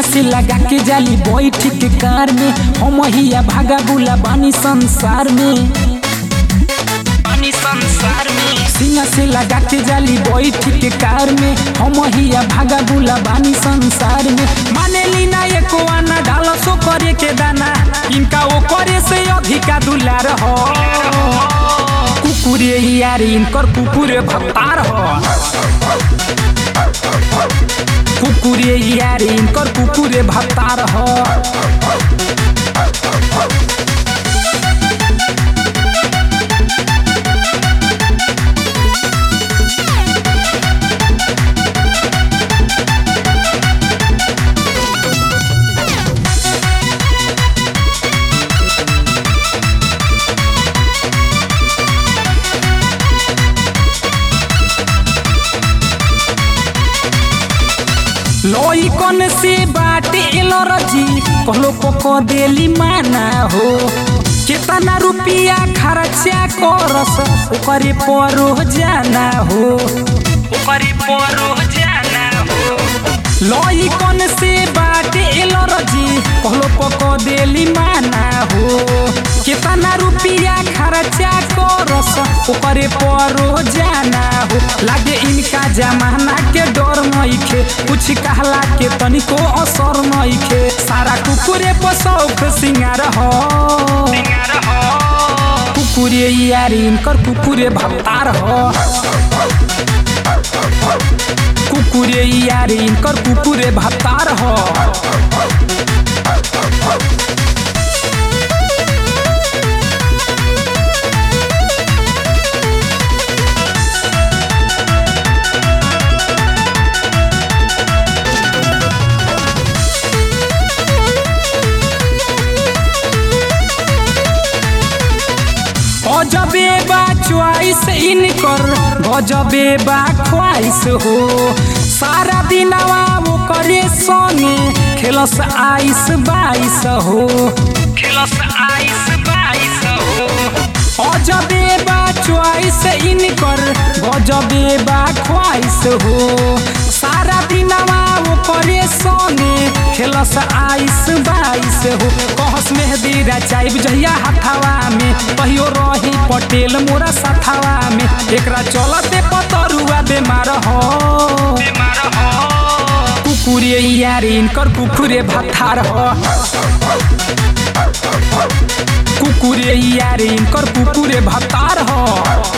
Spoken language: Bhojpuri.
से लगा के जाली बैठ के कार में हम हिया भागा बुला बानी संसार में बानी संसार में सीना से लगा के जाली बैठ के कार में हम हिया भागा बुला बानी संसार में माने लीना एको आना डालो सो करे के दाना इनका वो करे से अधिका दुलार हो कुकुरे यार इनकर कुकुरे भत्तार हो कुकुरे यार इनकर कुकुरे भत्तार हो लोई कौन से बाटे एलर्जी कहलो पको देली माना हो कितना रुपिया खर्चा करस ओकरे परो जाना हो ओकरे परो जाना हो लोई कौन से बाटे एलर्जी कहलो पको देली माना हो कितना रुपिया खर्चा करस ओकरे परो जाना हो लागे इनका जमाना के डर नइखे कुछ कहला के तनिको असर नइखे सारा कुकुरे पर शौक सिंगार हो कुकुरे यार इनकर कुकुरे भत्तार हो कुकुरे यार इनकर कुकुरे भत्तार हो गजबे बा च्वाइस इनकर गजबे बा ख्वाइस हो सारा दिनवा वो करे संगे खेलस आइस बाइस हो खेलस आइस बाइस हो अजबे बा च्वाइस इनकर गजबे बा ख्वाइस हो सारा दिनवा वो करे संगे खेलस आइस बाइस हो कहस मेहदी रचाइब जहिया हथावा में कहियो रही पटेल मोरा सथावा में एकरा चलते पतरुआ बेमार हो कुकुरे यार इनकर कुकुरे भत्तार हो कुकुरे यार इनकर कुकुरे भत्तार हो